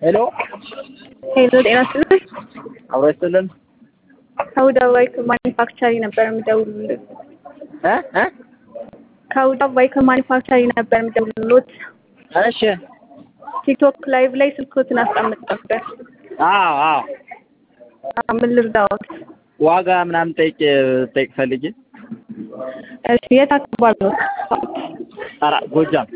ሄሎ ሄሎ ጤና ይስጥልኝ። አብሮ ይስጥልን ከውዳ ባይክ ማኒፋክቸሪንግ ነበር የምደውልልዎት። እ እ ከውዳ ባይክ ማኒፋክቸሪንግ ነበር የምደውልልዎት። እሺ ቲክቶክ ላይቭ ላይ ስልክዎትን አስቀምጥ ነበር። አዎ አዎ አዎ፣ ምን ልርዳዎት? ዋጋ ምናምን ጠይቅ ጠይቅ ፈልጌ እሺ የት አካባቢ ነው? ኧረ ጎጃም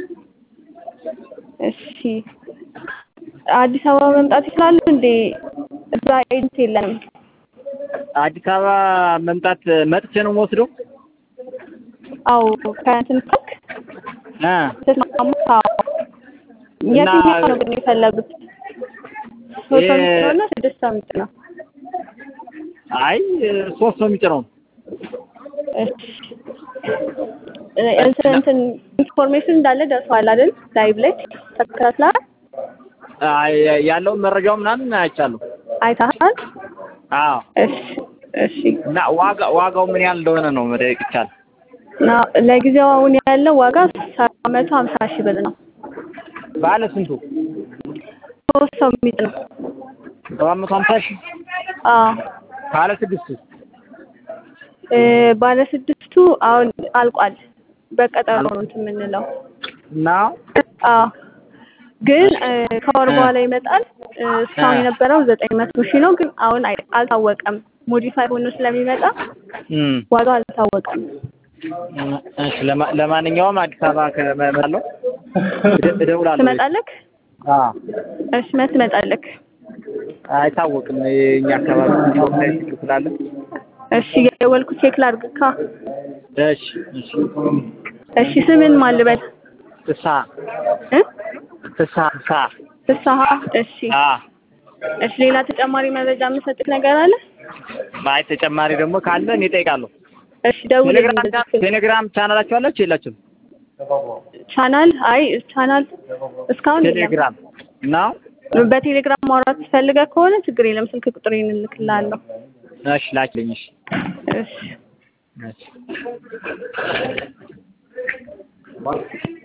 እሺ አዲስ አበባ መምጣት ይችላሉ እንዴ? እዛ ኤጀንት የለንም። አዲስ አበባ መምጣት መጥቼ ነው የምወስደው አዎ ከእንትን ካልክ እ ተስማሙ። አዎ የትኛው ነው ግን የፈለጉት? ሶስት ሰው የሚጭነው እና ስድስት ሰው የሚጭነው? አይ ሶስት ሰው የሚጭነው እሺ እንትን እንትን ኢንፎርሜሽን እንዳለ ደርሰዋል አይደል? ላይቭ ላይ ተከታትለሃል? አይ ያለውን መረጃው ምናምን አይቻለሁ። አይተሃል? አዎ እሺ እሺ እና ዋጋ ዋጋው ምን ያህል እንደሆነ ነው መጠየቅ ይቻላል። እና ለጊዜው አሁን ያለው ዋጋ ሰባት መቶ ሀምሳ ሺህ ብር ነው። ባለ ስንቱ? ሶስት ሰው የሚጭነው ሰባት መቶ ሀምሳ ሺህ አዎ ባለ ስድስቱ እ ባለ ስድስቱ አሁን አልቋል። በቀጠሮ ነው እንትን የምንለው። እና አዎ ግን እ ከወር በኋላ ይመጣል። እ እስካሁን የነበረው ዘጠኝ መቶ ሺህ ነው፣ ግን አሁን አይ- አልታወቀም። ሞዲፋይ ሆኖ ስለሚመጣ እም ዋጋው አልታወቀም። እሺ ለማ- ለማንኛውም አዲስ አበባ ከመጣለሁ እደውላለሁ። ትመጣለህ? አዎ እሺ መች ትመጣለህ? አይታወቅም የእኛ አካባቢ ቲክቶክ ላይ ችግር ስላለ እሺ የደወልኩት ቼክ ላድርግካ። እሺ እሺ እሺ ስምን ማን ልበል? ፍስሀ እ ፍስሀ ፍስሀ ፍስሀ። እሺ አ እሺ ሌላ ተጨማሪ መረጃ የምሰጥህ ነገር አለ? አይ ተጨማሪ ደግሞ ካለ እኔ እጠይቃለሁ። እሺ ደውልልኝ። ቴሌግራም ቻ- ቴሌግራም ቻናላችሁ አላችሁ የላችሁም? ቻናል አይ ቻናል እስካሁን የለም። ቴሌግራም ነው። በቴሌግራም ማውራት ፈልገህ ከሆነ ችግር የለም። ስልክ ቁጥሬን እልክልሃለሁ። እሺ ላኪልኝ። እሺ እሺ እሺ